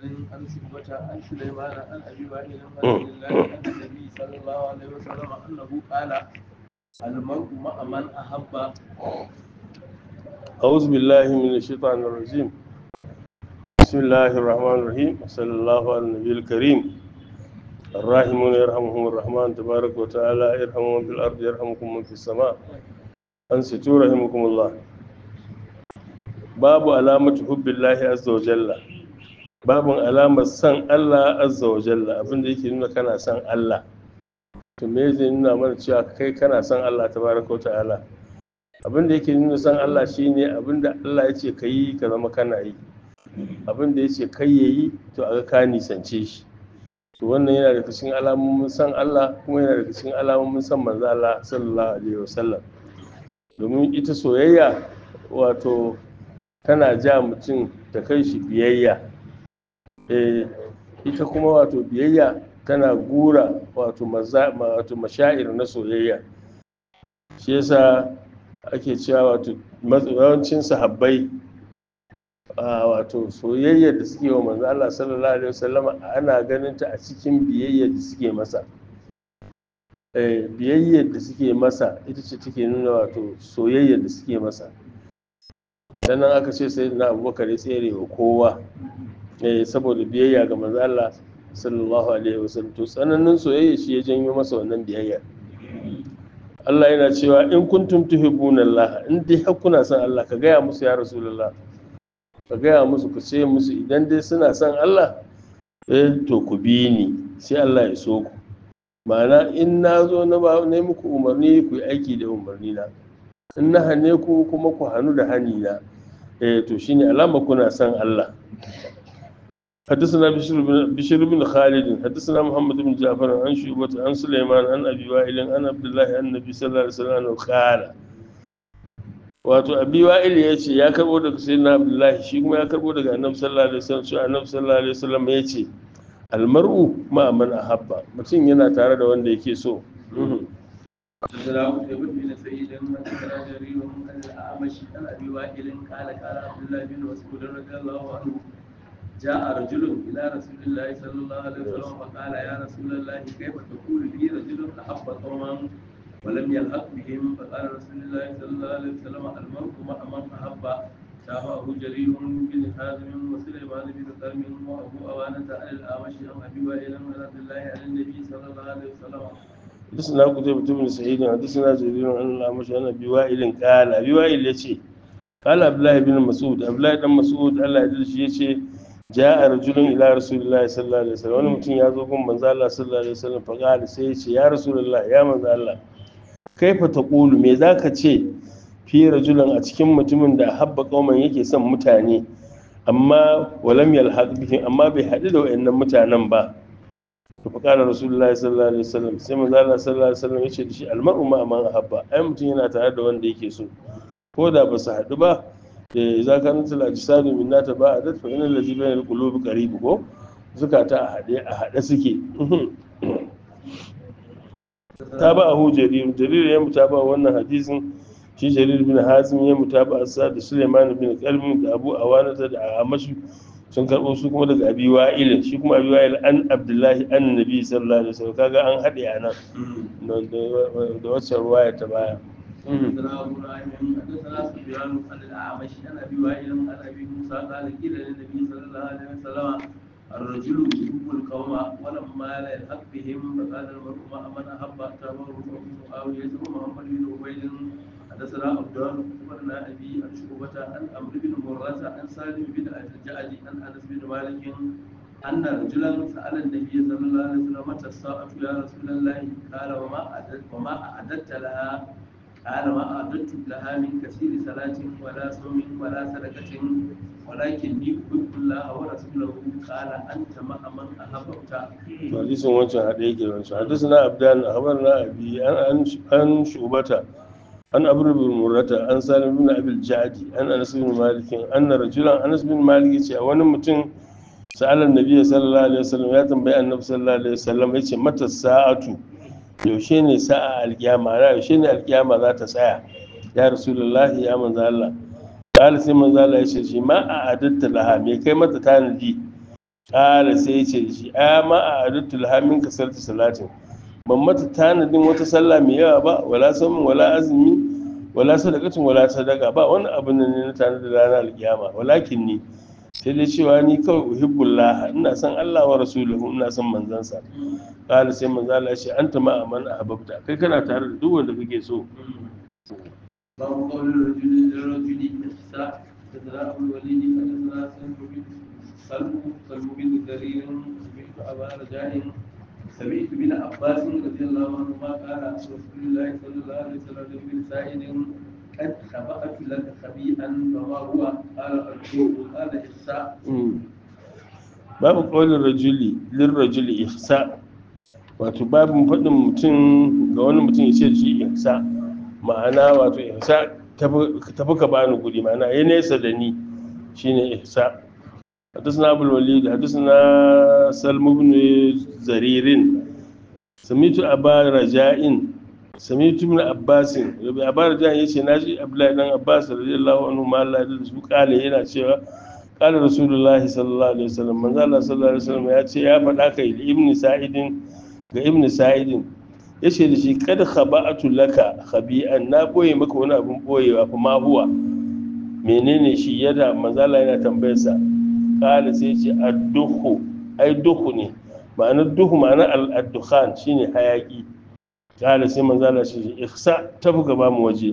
عن شعبة عن سليمان عن أبي وائل عن عبد الله عن النبي صلى الله عليه وسلم أنه قال المرء مع من أحب أعوذ بالله من الشيطان الرجيم بسم الله الرحمن الرحيم صلى الله على النبي الكريم الراحمون يرحمهم الرحمن تبارك وتعالى يرحمهم من في الأرض يرحمكم من في السماء أنصتوا رحمكم الله باب علامة حب الله عز وجل باب علامة سن الله عز وجل abin da yake nuna kana san Allah to me zai nuna mana cewa kai kana san Allah tabaraka wa ta'ala abin da yake nuna san Allah shine abin da Allah ya ce ka yi ka zama kana yi abin da ya ce kai ya yi to a ga ka nisance shi to wannan yana daga cikin alamomin san Allah kuma yana daga cikin alamomin san manzo Allah sallallahu alaihi wasallam domin ita soyayya wato tana ja mutum ta kai shi biyayya eh ita kuma wato biyayya tana gura wato maza wato mashair na soyayya shi yasa ake cewa wato yawancin sahabbai wato soyayyar da suke wa manzo Allah sallallahu alaihi wasallam ana ganin ta a cikin biyayyar da suke masa eh biyayyar da suke masa ita ce take nuna wato soyayyar da suke masa sannan aka ce sai na abubakar ya tsere wa kowa eh saboda biyayya ga manzo Allah sallallahu alaihi wasallam to tsananin soyayya shi ya janyo masa wannan biyayya Allah yana cewa in kuntum tuhibbuna Allah in dai har kuna son Allah ka gaya musu ya rasulullah ka gaya musu ku ce musu idan dai suna son Allah eh to ku bi ni sai Allah ya so ku ma'ana in na zo na ba ne muku umarni ku yi aiki da umarni na in na hane ku kuma ku hannu da hani na eh to shine alama kuna son Allah حدثنا بشر بن بشر بن خالد حدثنا محمد بن جعفر عن شعبة عن سليمان عن ابي وائل عن عبد الله عن النبي صلى الله عليه وسلم قال wato abi wa'il ya ce ya karbo daga sayyidina abdullahi shi kuma ya karbo daga annabi sallallahu alaihi wasallam shi annabi sallallahu alaihi wasallam ya ce almar'u ma man ahabba mutum yana tare da wanda yake so حدثنا قتيبة بن سعيد حدثنا جرير عن الأعمش عن أبي وائل قال قال عبد الله بن مسعود رضي الله عنه جاء رجل إلى رسول الله صلى الله عليه وسلم فقال يا رسول الله كيف تقول لي رجل أحب قوما ولم يلحق بهم فقال رسول الله صلى الله عليه وسلم المرء مع من أحب تابعه جرير بن حازم وسليمان بن كرم وأبو أوانة عن الأعمش عن أبي وائل عن عبد الله عن النبي صلى الله عليه وسلم حدثنا قتيبة بن سعيد حدثنا جرير عن الأعمش عن أبي وائل قال أبي وائل يشي قال عبد الله بن مسعود عبد الله بن مسعود الله يدري يشي ja'a rajulun ila rasulillahi sallallahu alaihi wasallam wani mutum ya zo gun manzo Allah sallallahu alaihi wasallam fa qala sai ya ce ya rasulullah ya manzo Allah kaifa taqulu me zaka ce fi rajulun a cikin mutumin da habba qauman yake son mutane amma walam yalhaq bihim amma bai haɗu da wayannan mutanen ba to fa qala rasulullahi sallallahu alaihi wasallam sai manzo Allah sallallahu alaihi wasallam ya ce da shi almar'u ma man habba ai mutum yana tare da wanda yake so ko da ba su haɗu ba إذا كانت الأجساد منا تباعدت فإن الذي بين القلوب قريب ko zukata a haɗe a haɗe suke tabahu jarir jarir ya mutaba wannan hadisin shi jarir bin hazim ya mutaba asa da suleiman bin qalbin da abu awanata da amashi sun karɓo su kuma daga abi wa'il shi kuma abi wa'il an abdullahi an nabi sallallahu alaihi wasallam kaga an haɗe a nan da wacce ruwaya ta baya حدثنا ابو نعيم حدثنا سفيان عن الاعمش عن ابي وائل عن ابي موسى قال قيل للنبي صلى الله عليه وسلم الرجل يحب القوم ولما لا يلحق بهم فقال المرء مع من احب تابعه ابو معاويه ومحمد بن عبيد حدثنا عبدان اخبرنا ابي عن شعبة عن عمرو بن مرة عن سالم بن الجعد عن انس بن مالك أن رجلا سأل النبي صلى الله عليه وسلم متى الساعة يا رسول الله قال وما أعددت وما أعددت لها قال ما أعددت لها من كثير صلاة ولا صوم ولا صدقة ولكني أحب الله ورسوله قال أنت مع من أحببت hadisin wancan haɗe yake wancan hadisna abdan akhbarna abi an an shubata an abru bin murrata an salim bin abil jadi an anas bin malik anna rajulan anas bin malik yace wani mutum sa'alan nabiy sallallahu alaihi wasallam ya tambayi annabi sallallahu alaihi wasallam yace mata sa'atu yaushe ne sa'a alkiyama na yaushe ne alkiyama za ta tsaya ya rasulullahi ya manzo Allah qala sai manzo Allah yace shi ma a adatta laha me kai mata tanadi ƙara sai ya ce da shi a ma a adattul hamin kasar ta salatin ban mata tanadin wata sallah mai yawa ba wala samun wala azumi wala sadakatin wala sadaka ba wani abu ne na tanadin ranar alkiyama walakin ni sai dai cewa ni kawai uhibbullah ina son Allah wa rasuluhu ina son manzansa kala sai manzo Allah ya ce anta ma aman ahbabta kai kana tare da duk wanda kake so باب قول الرجل للرجل إحساء تدراه الوليد حدثنا سلم بن سلم سلم بن كرير سمعت أبا رجاء سمعت بن عباس رضي الله عنهما قال رسول الله صلى الله عليه وسلم بن سائد قد خبأت لك خبيئا فما هو قال الرجل قال إحساء babu ƙaunar rajuli lin rajuli ihsa wato babu faɗin mutum ga wani mutum ya ce shi ihsa ma'ana wato ihsa tafi ka bani guri ma'ana ya nesa da ni shine ihsa حدثنا أبو الوليد حدثنا سلم بن زرير سميت أبا رجاء سميت ابن عباس أبا رجاء يشي ناجي أبلا بن عباس رضي الله عنه ما الله يدرس قال هنا cewa قال رسول الله صلى الله عليه وسلم من الله صلى الله عليه وسلم ya ce ya faɗa kai ibn sa'idin ga ibn sa'idin ya ce da shi kada khaba'atu laka khabi'an na boye maka wani abun boyewa fa ma huwa menene shi yadda manzala yana tambayarsa kala sai ce adduhu ai duhu ne ma'anar duhu ma'anar al-dukhan shine hayaki kala sai manzala shi ihsa tafi gaba mu waje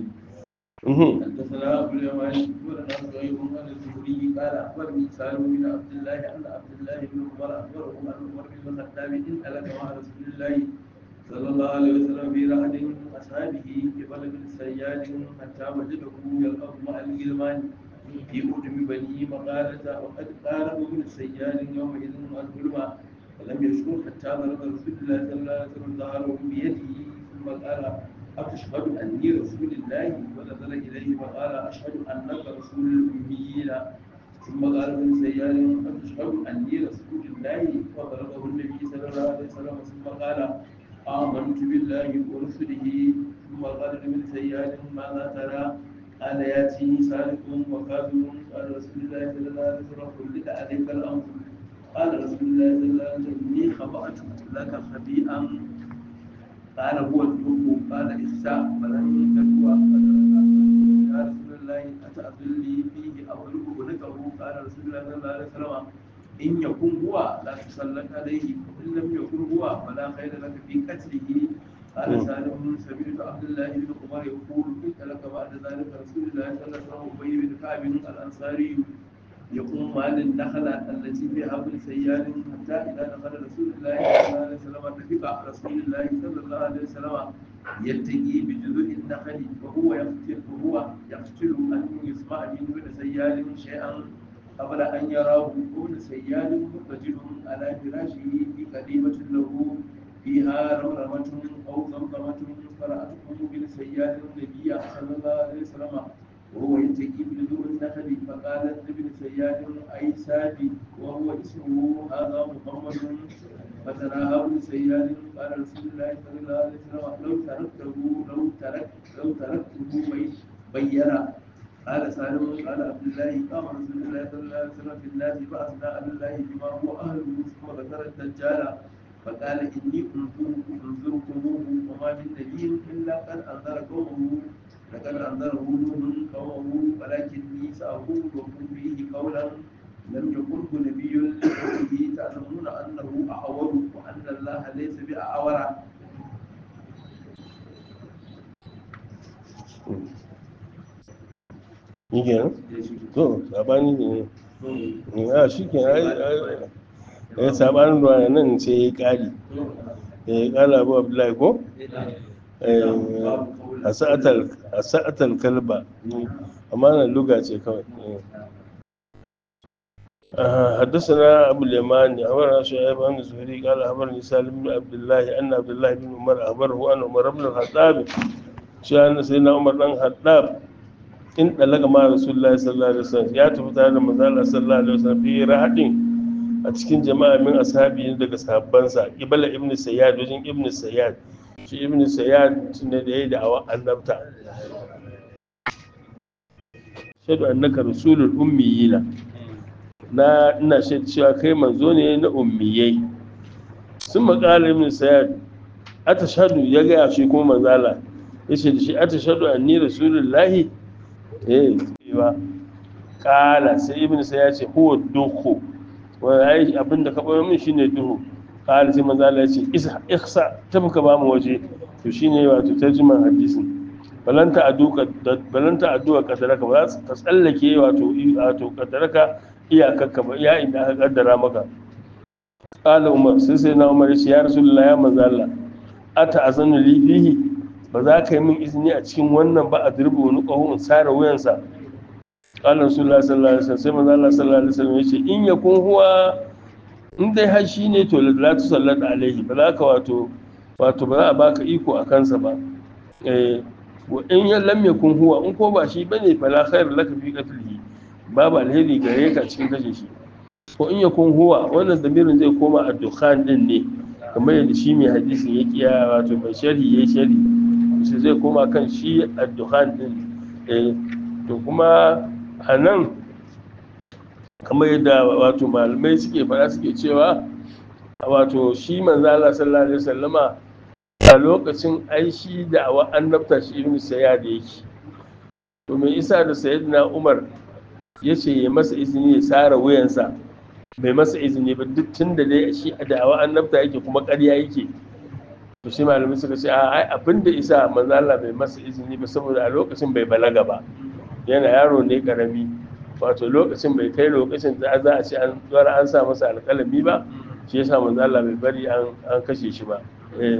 حدثنا ابو اليمان ولنا زهير عن الزهري قال اخبرني سالم بن عبد الله ان عبد الله بن عمر اخبره ان عمر بن الخطاب ان الك مع رسول الله صلى الله عليه وسلم في رحل من اصحابه قبل بن سياد حتى وجده يلقاه مع الغلمان في قدم بني مقالة وقد قارب ابن سياد يومئذ الظلم فلم يشكر حتى ضرب رسول الله صلى الله عليه وسلم ظهره بيده ثم قال أتشهد أني رسول الله ونزل إليه فقال أشهد أنك رسول الأميين ثم قال ابن سيار أتشهد أني رسول الله فضربه النبي صلى الله عليه وسلم ثم قال آمنت بالله ورسله ثم قال ابن سيار ماذا ترى قال ياتي سالك وكافر قال رسول الله صلى الله عليه وسلم خلد عليك الأمر قال رسول الله صلى الله عليه وسلم إني خبأت لك خبيئا قال هو الدب قال إخساء فلن تدوى يا رسول الله أتأذن لي فيه أو أدركه قال رسول الله صلى الله عليه وسلم إن يكن هو لا تسلط عليه وإن لم يكن هو فلا خير لك في قتله قال سالم سمعت عبد الله بن عمر يقول قلت لك بعد ذلك رسول الله صلى الله عليه وسلم أبي بن كعب الأنصاري يقوم مال النخلة التي فيها ابن سيار حتى إذا دخل رسول الله صلى الله عليه وسلم اتفق رسول الله صلى الله عليه وسلم يلتقي بجذوع النخل وهو يقتل وهو يقتل أن يسمع من ابن سيار شيئا قبل أن يراه ابن سيار مضطجع على فراشه في قديمة له فيها رمرمة أو ضمضمة فرأته ابن سيار النبي صلى الله عليه وسلم وهو يتقي بجذوع النخل فقالت لابن سياد اي سادي وهو اسمه هذا محمد فتناهى ابن سياد قال رسول الله صلى الله عليه وسلم لو تركته لو ترك لو تركته بينا قال سالم قال عبد الله قام رسول الله صلى الله عليه وسلم في الناس فاثنى على الله بما هو اهله ثم ذكر الدجال فقال اني انذركموه وما من نبي الا قد انذر قومه لقد أنذره نوح قومه ولكني سأقول لكم فيه قولا لم يقله نبي لقومه تعلمون أنه أعور وأن الله ليس بأعور ni kenan to sabani ne a shi ke ya sabanin ruwa nan sai ya kari ya kala abu abdullahi ko a sa'atar kalba amma na luga ce kawai حدثنا أبو اليمان أخبرنا شعيب عن الزهري قال أخبرني سالم بن عبد الله أن عبد الله بن عمر أخبره أن عمر بن الخطاب شأن سيدنا عمر بن الخطاب إن طلق مع رسول الله صلى الله عليه وسلم يا تفتح لما صلى الله عليه وسلم في رحل a cikin jama'a min ashabi daga sahabbansa ibala ibn sayyad wajen ibn sayyad shi ibn sayyad ne da yayi da'awa annabta shaidu annaka rasulul ummiyina na ina shaida cewa kai manzo ne na ummiyai sun maƙala ibn sayyad atashhadu ya ga shi kuma manzala yace da shi atashhadu anni rasulullahi eh ba kala sai ibn sayyad ya ce huwa duhu wa ai abinda ka bayar min shine duhu kala sai manzala ya ce isa ihsa tafi ba mu waje to shine wato tarjuman hadisin balanta aduka balanta aduka kadaraka ba za ka tsallake wato wato kadaraka iyakarka ba ya inda aka kaddara maka qala umar sai sai na umar ya rasulullahi ya manzo Allah ata azanu li fihi ba za ka yi min izini a cikin wannan ba a dirbi wani ƙaho in sare wuyansa qala rasulullahi sallallahu alaihi wasallam sai manzo Allah sallallahu alaihi wasallam yace in yakun huwa in dai har shi ne to la tusallat alaihi ba za ka wato wato ba za a baka iko a kansa ba eh wa in ya lam yakun huwa in ko ba shi bane fala khair laka fi qatlihi babu alheri gare ka cikin kashe shi ko in yakun huwa wannan damirin zai koma a dukhan din ne kamar yadda shi mai hadisin ya kiya wato mai sharhi yayi sharhi shi zai koma kan shi a dukhan din eh to kuma a nan kamar yadda wato malamai suke fara suke cewa wato shi manzo Allah sallallahu alaihi wasallama a lokacin ai shi da awa annabta shi ibn sayyad yake to mai isa da sayyidina umar ya ce ya masa izini ya sara wuyansa bai masa izini ba duk tun da dai shi da awa annabta yake kuma ƙarya yake to shi malamai suka ce a ai abin da isa manzo Allah bai masa izini ba saboda a lokacin bai balaga ba yana yaro ne karami wato lokacin bai kai lokacin da za a ce an tsara an sa masa alƙalami ba shi yasa manzo Allah bai bari an an kashe shi ba eh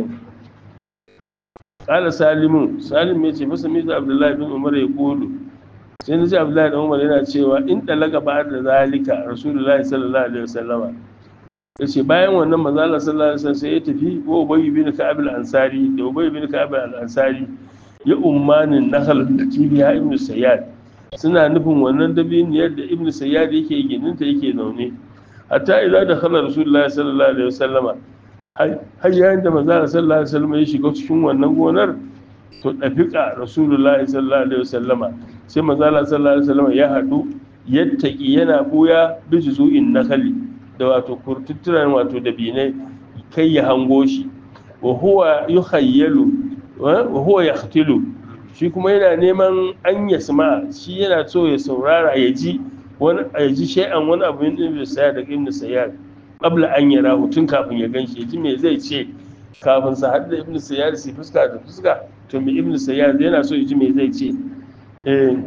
qala salimu salim ya ce masa mizu abdullahi bin umar ya kulu sai na ce abdullahi bin umar yana cewa in dalaga ba da zalika rasulullahi sallallahu alaihi wasallama ya ce bayan wannan manzo Allah sallallahu alaihi wasallam sai ya tafi wa ubay bin ka'ab al-ansari da ubay bin ka'ab al-ansari ya ummanin nahal da tibiya ibnu sayyad suna nufin wannan dabiniyar da ibnu sayyad yake gininta yake zaune hatta idza dakhala rasulullahi sallallahu alaihi wasallama har yayin da manzo sallallahu alaihi wasallama ya shiga cikin wannan gonar to dafiqa rasulullahi sallallahu alaihi wasallama sai manzo sallallahu alaihi wasallama ya hadu yattaki yana buya bi juzu'in nakhali da wato kurtutturan wato dabinai kai ya hango shi wa huwa yukhayyalu wa huwa yaqtilu shi kuma yana neman an yasma shi yana so ya saurara ya ji wani ya ji shay'an wani abu yin ibn sayyad da ibn sayyad qabla an yara tun kafin ya ganshi ya ji me zai ce kafin sa hadda ibn sayyad su fuska da fuska to me ibn sayyad yana so ya ji me zai ce eh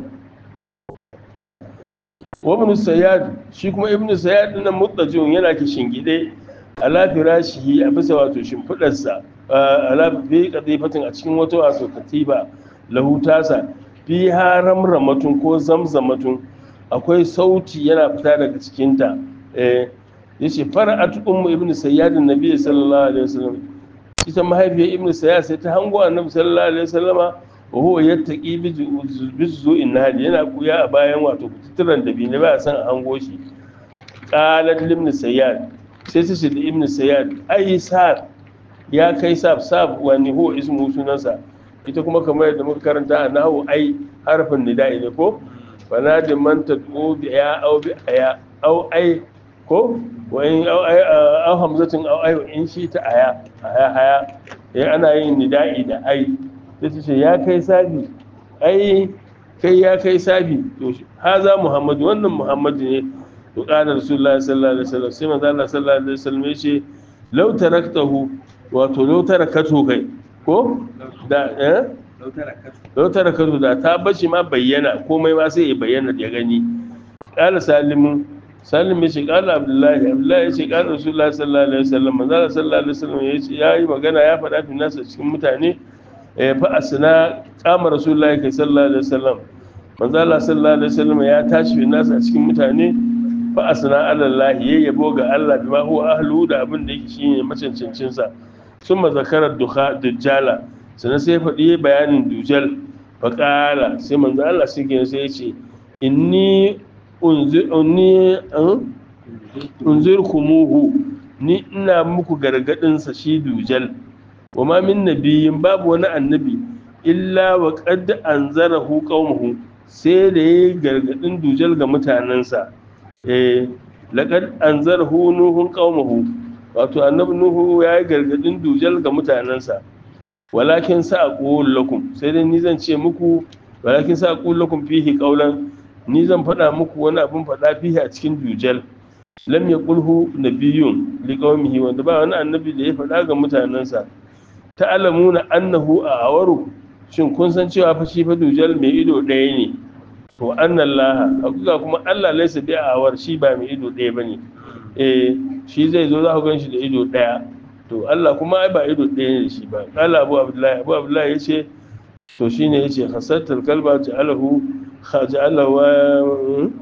wa ibn sayyad shi kuma ibn sayyad nan mutajin yana kishin gide ala firashihi a bisa wato shimfidarsa ala bi qadifatin a cikin wata wato katiba lahu tasa fi haramramatun ko zamzamatun akwai sauti yana fita daga cikinta eh yace fara'at ummu ibnu sayyad annabi sallallahu alaihi wasallam ita mahaifiyar ibnu sayyad sai ta hango annabi sallallahu alaihi wasallama wa huwa yattaqi bi zu'in nahli yana kuya a bayan wato kuturan da bi ne ba san a hango shi qalat ibnu sayyad sai ta ce da ibnu sayyad ai sab ya kai sab sab wani huwa ismu sunansa ita kuma kamar yadda muka karanta a nahu ai harfin nida'i ne ko bana da man tad'u bi ya au bi aya au ai ko wa in au ai au hamzatin au ai in shi ta aya aya haya eh ana yin nida'i da ai sai ta ce ya kai sabi ai kai ya kai sabi to haza muhammadu wannan muhammadu ne to qala rasulullahi sallallahu alaihi wasallam sai manzo Allah sallallahu alaihi wasallam ya ce law taraktahu wato law tarakatu kai ko da eh lautar kazu da ta bashi ma bayyana komai ma sai ya bayyana ya gani ƙala salimu salim ya ce ƙala abdullahi abdullahi ya ce ƙala rasulullah sallallahu alaihi wasallam manzala sallallahu alaihi wasallam ya ce ya yi magana ya faɗa fi nasa cikin mutane fa asna kama rasulullah kai sallallahu alaihi wasallam manzala sallallahu alaihi wasallam ya tashi fi nasa a cikin mutane fa asna alallahi ya yabo ga Allah bima huwa ahlu da abin da yake shine macancancin sa summa zakarar duha dujjala sannan sai faɗi bayanin dujal faƙala sai manzo Allah sai ke sai ya ce inni unzir kumuhu ni ina muku gargaɗin sa shi dujal wa ma min nabiyin babu wani annabi illa wa qad anzarahu qaumuhu sai da yayi gargaɗin dujal ga mutanensa eh laqad anzarhu nuhun qaumahu wato annabi nuhu ya yi gargadin dujal ga mutanensa walakin sa aqul lakum sai dai ni zan ce muku walakin sa aqul lakum fihi qawlan ni zan faɗa muku wani abin faɗa fihi a cikin dujal lam yaqulhu nabiyyun liqaumihi wanda ba wani annabi da ya faɗa ga mutanensa ta'lamuna annahu a awaru shin kun san cewa fa shi fa dujal mai ido ɗaya ne to annallaha hakika kuma Allah laysa bi awar shi ba mai ido ɗaya bane eh shi zai zo za ku gan shi da ido ɗaya to Allah kuma ai ba ido ɗaya ne shi ba kala Abu Abdullahi Abu Abdullahi yace to shine yace hasatul kalba ja'alahu ja'alahu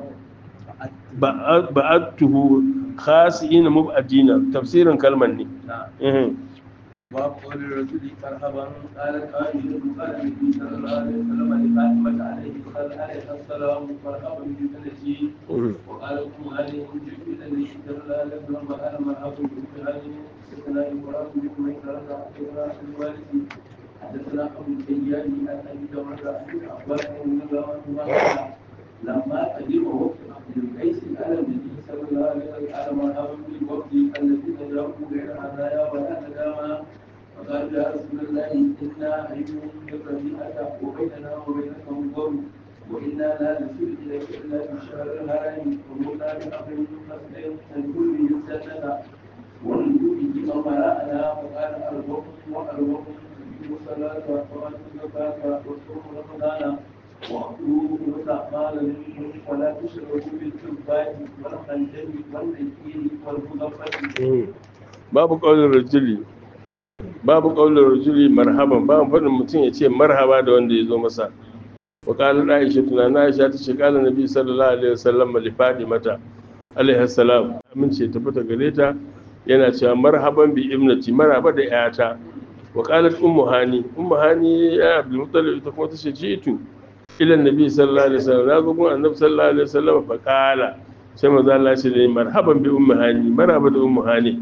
ba'atuhu khasi'ina mubadina tafsirin kalman ne eh وقول الرسول مرحبا قال قائل قال النبي صلى الله عليه وسلم لفاطمة عليه عليه السلام مرحبا بسنتي وقال ام هاني انجب الى النبي صلى الله عليه وسلم وقال مرحبا بام هاني حدثنا ابراهيم بن ميسرة حدثنا الوالد حدثنا ابو السياد عن ابي جمرة عن عباس بن الله لما قدم وقت عبد القيس على النبي صلى الله عليه وسلم قال مرحبا بالوقت الذين جاءوا غير هدايا ولا ندامى فقال يا رسول الله انا عيب بالربيعه وبيننا وبينك انظر وانا لا نسير اليك الا في الشهر الحرام ومرنا بامر مسلم ندخل به الجنه ونجو به امراءنا فقال ارزقكم وارزقكم الصلاه واتوا الزكاه وصوم رمضان وأقول وتعمال منهم ولا تشركوا بالكبات والخنجر والنكير والمغفر babu ƙaunar rajuli babu ƙaunar rajuli marhaban babu faɗin mutum ya ce marhaba da wanda ya zo masa wa ƙalar aisha tunana aisha ta ce ƙalar nabi sallallahu alaihi wasallam li mata alaihi salam amince ta fita gare ta yana cewa marhaban bi ibnati marhaba da yata wa qalat ummu hani ummu hani ya abdul muttalib ita kuma ta ce jitu ila annabi sallallahu alaihi wasallam na gugun annabi sallallahu alaihi wasallam fa qala sai manzo Allah ya ce da marhaban bi ummu hani marhaba da ummu hani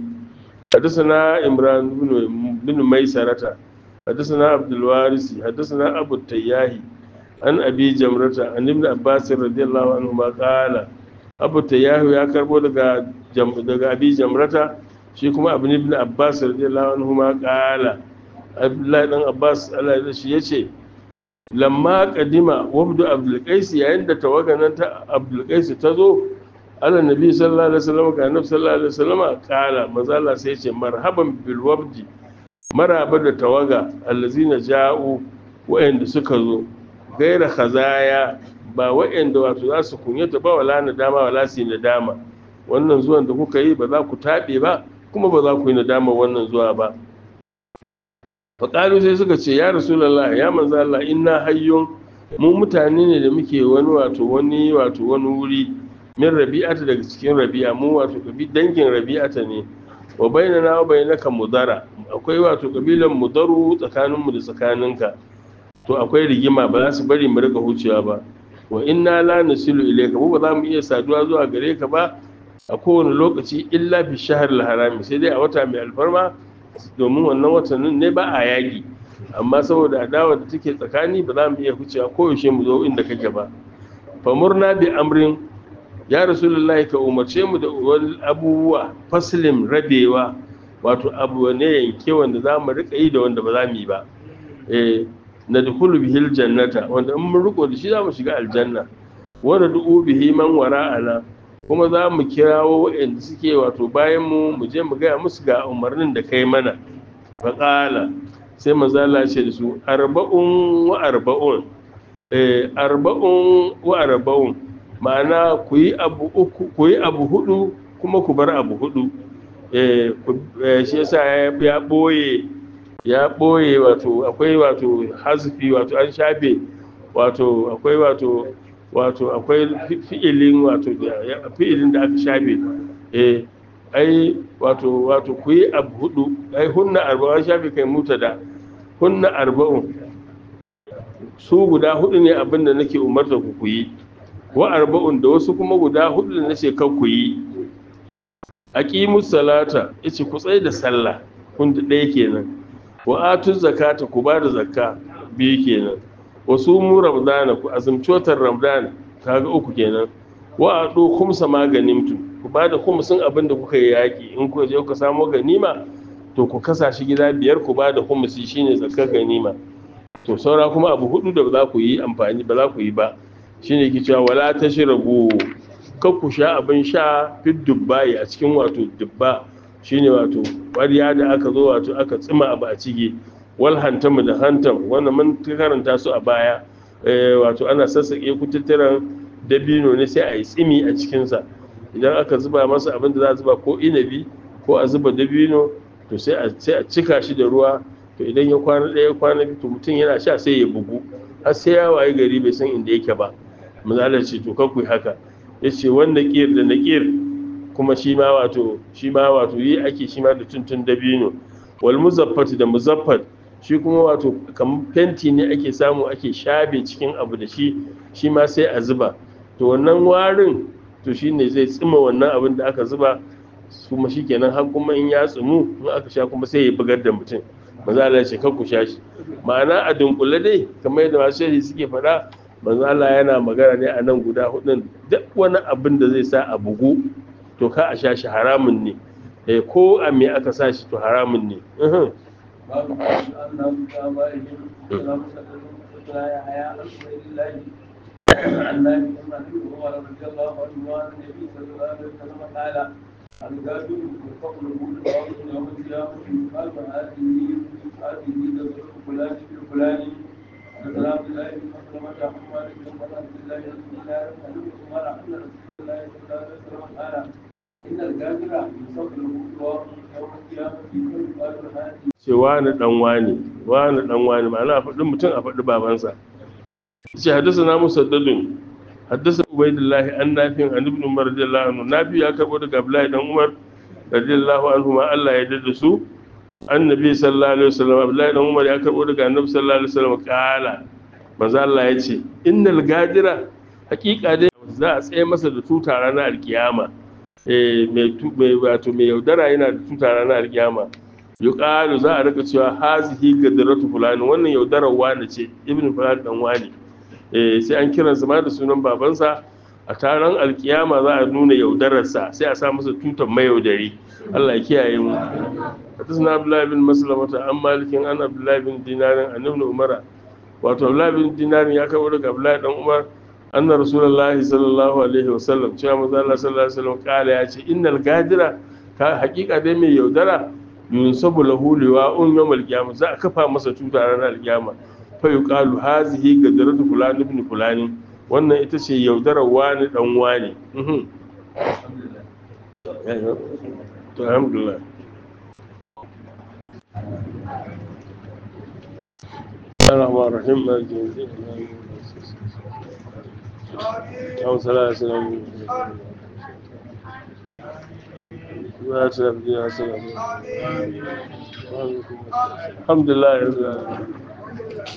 حدثنا إمران بن بن ميسرة حدثنا عبد الوارث حدثنا أبو التياهي عن أبي جمرة عن ابن عباس رضي الله عنهما قال أبو التياهي يا كربو دغا جم دغا أبي جمرة shi kuma abu ibn abbas radiyallahu anhu ma qala abdullahi dan abbas Allah ya shi yace lamma qadima wabdu abdul qais yayin da tawaganan ta abdul qais ta zo ala nabi sallallahu alaihi wasallam ga nabi sallallahu alaihi wasallam kala manzo Allah sai yace marhaban bil wabdi maraba da tawaga allazina ja'u wa'anda suka zo gaira khazaya ba wa'anda wato za su kunyata ba wala nadama wala su nadama wannan zuwan da kuka yi ba za ku taɓe ba kuma ba za ku yi nadama wannan zuwa ba faƙalu sai suka ce ya rasulallah ya manzo Allah inna hayyun mu mutane ne da muke wani wato wani wato wani wuri min rabi'ata daga cikin rabi'a mu wato kabi dangin rabi'ata ne wa bainana wa bainaka mudara akwai wato kabilan mudaru tsakanin mu da tsakaninka to akwai rigima ba za su bari mu rika hucewa ba wa inna la nasilu ilayka mu ba za mu iya saduwa zuwa gare ka ba a kowane lokaci illa fi shahar harami sai dai a wata mai alfarma domin wannan watannin ne ba a yaƙi amma saboda adawa da take tsakani ba za mu iya hucewa koyaushe mu zo inda kake ba famurna bi amrin ya rasulullahi ka umarce mu da wani abubuwa faslim rabewa wato abu ne yanke wanda za mu rika yi da wanda ba za mu yi ba eh na dukulu bihil jannata wanda in mun riko da shi za mu shiga aljanna wanda du'u bihi man wara'ana kuma za mu kirawo waɗanda suke wato bayan mu mu je mu gaya musu ga umarnin da kai mana faƙala sai mazala ce da su arba'un wa arba'un eh arba'un wa arba'un ma'ana ku yi abu uku ku yi abu hudu kuma ku bar abu hudu eh shi yasa ya boye ya boye wato akwai wato hasfi wato an shafe wato akwai wato wato akwai fi'ilin wato fi'ilin da aka shafe eh ai wato wato ku yi abu hudu ai hunna arba'un shafe kai muta da hunna arba'un su guda hudu ne abin da nake umarta ku ku yi wa arba'un da wasu kuma guda hudu da nace kan ku yi aqimus salata yace ku tsaye da sallah kun da ɗaya kenan wa atuz zakata ku ba da zakka biyu kenan wasu mu ramadana ku azumci watan ramadan kaga uku kenan wa ado khumsa maganin tu ku ba da humusin abin da kuka yi yaƙi in ku je ku samo ganima to ku kasa shi gida biyar ku ba da humusi shine zakar ganima to saura kuma abu hudu da ba za ku yi amfani ba za ku yi ba shine ki cewa wala tashrabu kar ku sha abin sha fit dubbai a cikin wato dubba shine wato ƙwarya da aka zo wato aka tsima abu a ciki wal hantamu da hantam wannan mun karanta su a baya wato ana sassaƙe kututturan dabino ne sai a yi tsimi a cikinsa idan aka zuba masa abin da za a zuba ko inabi ko a zuba dabino to sai a cika shi da ruwa to idan ya kwana ɗaya kwana biyu to mutum yana sha sai ya bugu har sai ya waye gari bai san inda yake ba misalar ce to kaku haka ya ce wanda ƙir da na ƙir kuma shi ma wato shi ma wato yi ake shi ma da tuntun dabino wal muzaffat da muzaffat shi kuma wato kamar fenti ne ake samu ake shafe cikin abu da shi shi ma sai a zuba to wannan warin to shi ne zai tsima wannan abin da aka zuba kuma shi kenan har kuma in ya tsumu in aka sha kuma sai ya bugar da mutum manzo Allah ce ku sha shi ma'ana a dunkule dai kamar yadda masu shehi suke faɗa manzo Allah yana magana ne a nan guda hudun duk wani abin da zai sa a bugu to ka a sha shi haramun ne eh ko a me aka sa shi to haramun ne babu annabi ta bayin salamu alaikum ya haya alhamdulillah annabi annabi Umar radiyallahu anhu wa annabi sallallahu alaihi wasallam qala الغادر يرفق له الباب يوم القيامة يقال هذه هذه ذكر فلان بن فلان حدثنا عبد الله بن مسلمة عن مالك بن عبد الله بن دينار عن ابن عمر ان رسول الله صلى الله عليه وسلم قال ان الغادر يرفق له الباب يوم القيامة يقال هذه ce wani dan wani wani dan wani ma'ana a faɗi mutum a faɗi babansa ce haddasa na musaddadin haddasa ubaidullahi an nafin an ibn umar radiyallahu anhu nafi ya karbo daga abdullahi dan umar radiyallahu anhu ma Allah ya dada su annabi sallallahu alaihi wasallam abdullahi dan umar ya karbo daga annabi sallallahu alaihi wasallam kala manzo Allah ya ce innal gadira hakika dai za a tsaye masa da tuta ranar alkiyama eh mai mai wato mai yaudara yana da tuta ranar alkiyama yuqalu za a rika cewa hazihi gadratu fulani wannan yaudarar wani ce ibnu fulani dan wani eh sai an kiran sa ma da sunan babansa a taron alkiyama za a nuna yaudararsa sai a sa masa tutan mayaudari Allah ya kiyaye mu hadisna abdullahi bin maslamata an malikin an abdullahi bin dinarin an ibn umara wato abdullahi bin dinarin ya kawo daga abdullahi dan umar anna rasulullahi sallallahu alaihi wasallam cewa manzo Allah sallallahu alaihi wasallam kala ya ce innal gadira ka hakika dai mai yaudara yunsabu lahu liwa'un yawmal qiyamah za a kafa masa tuta ranar alkiyama fa yuqalu hazihi gadratu fulan ibn fulani wannan ita ce yaudarar wani dan wani mhm to alhamdulillah الرحمن الرحيم مالك يوم الدين اللهم صل على سيدنا محمد الحمد لله رب العالمين